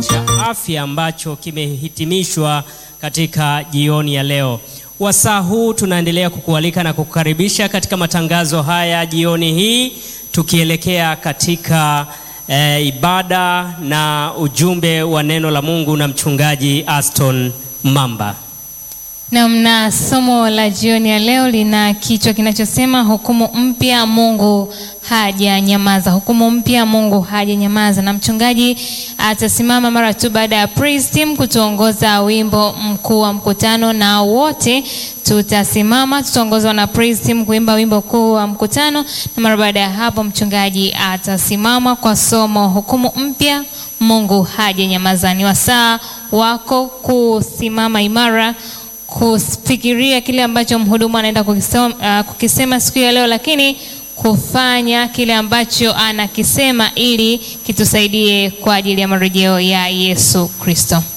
cha afya ambacho kimehitimishwa katika jioni ya leo. Wasaa huu tunaendelea kukualika na kukukaribisha katika matangazo haya jioni hii tukielekea katika eh, ibada na ujumbe wa neno la Mungu na mchungaji Aston Mamba. Namna somo la jioni ya leo lina kichwa kinachosema hukumu mpya, Mungu hajanyamaza. Hukumu mpya, Mungu hajanyamaza, na mchungaji atasimama mara tu baada ya praise team kutuongoza wimbo mkuu wa mkutano, na wote tutasimama, tutaongozwa na praise team kuimba wimbo mkuu wa mkutano, na mara baada ya hapo mchungaji atasimama kwa somo hukumu mpya, Mungu hajanyamaza. Ni wasaa wako kusimama imara kufikiria kile ambacho mhudumu anaenda kukisema, uh, kukisema siku ya leo, lakini kufanya kile ambacho anakisema ili kitusaidie kwa ajili ya marejeo ya Yesu Kristo.